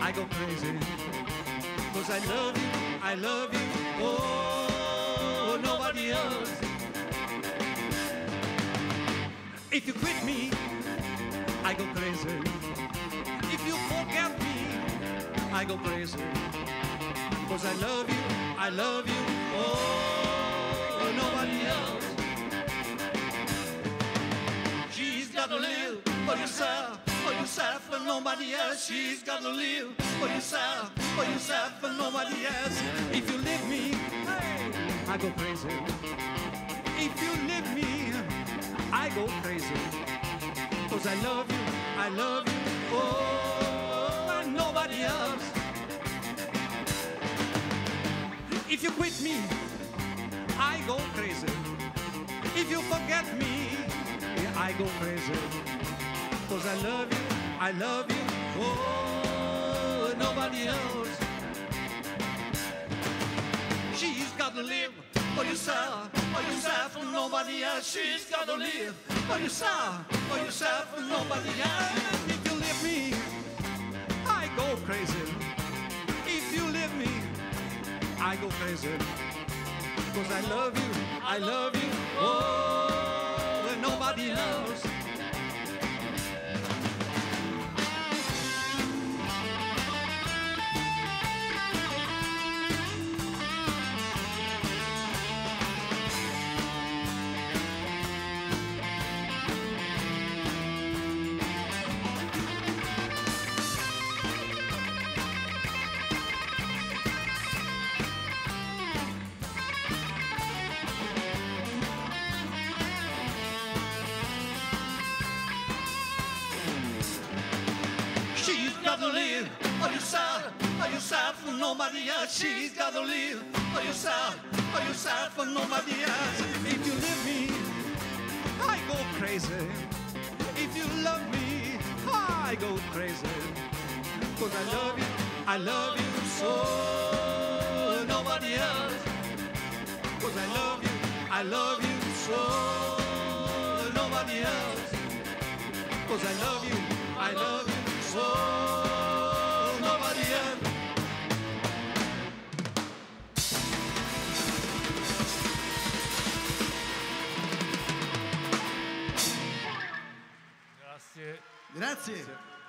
I go crazy. Cause I love you, I love you, oh, nobody else. If you quit me, I go crazy. If you forget me, I go crazy. Cause I love you, I love you, oh, nobody else. She's gotta live for yourself, for yourself and nobody else. She's gotta live for yourself, for yourself and nobody else. If you leave me, hey, I go crazy. If you leave me, I go crazy. Cause I love you, I love you, oh, and nobody else. If you quit me, I go crazy. If you forget me, yeah, I go crazy. Cause I love you, I love you, oh, nobody else. She's gotta live for yourself, for yourself and nobody else. She's gotta live for yourself, for yourself and nobody else. If you leave me, I go crazy. If you leave me, I go crazy. Cause I love you, I love you, oh, and nobody else. She's gotta live for yourself, for yourself and nobody else. She's gotta live for yourself, for yourself and nobody else. If you leave me, I go crazy. If you love me, I go crazy. Cause I love you, I love you so nobody else. Cause I love you, I love you so nobody else. Cause I love you, I love you so nobody else. Grazie. Grazie.